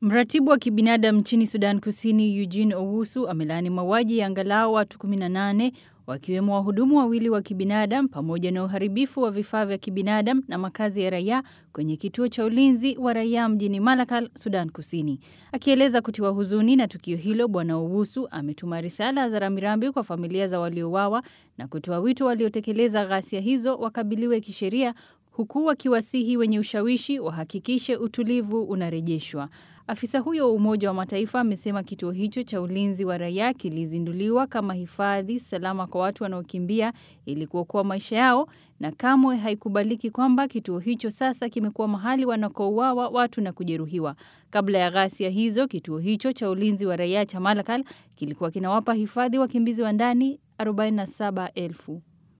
Mratibu wa kibinadamu nchini Sudan Kusini Eugene Owusu amelaani mauaji ya angalau watu 18 wakiwemo wahudumu wawili wa kibinadamu pamoja na uharibifu wa vifaa vya kibinadamu na makazi ya raia kwenye kituo cha ulinzi wa raia mjini Malakal, Sudan Kusini. Akieleza kutiwa huzuni na tukio hilo, Bwana Owusu ametuma risala za rambirambi kwa familia za waliouawa na kutoa wito waliotekeleza ghasia hizo wakabiliwe kisheria huku wakiwasihi wenye ushawishi wahakikishe utulivu unarejeshwa. Afisa huyo wa Umoja wa Mataifa amesema kituo hicho cha ulinzi wa raia kilizinduliwa kama hifadhi salama kwa watu wanaokimbia ili kuokoa maisha yao, na kamwe haikubaliki kwamba kituo hicho sasa kimekuwa mahali wanakouawa watu na kujeruhiwa. Kabla ya ghasia hizo, kituo hicho cha ulinzi wa raia cha Malakal kilikuwa kinawapa hifadhi wakimbizi wa ndani 47,000.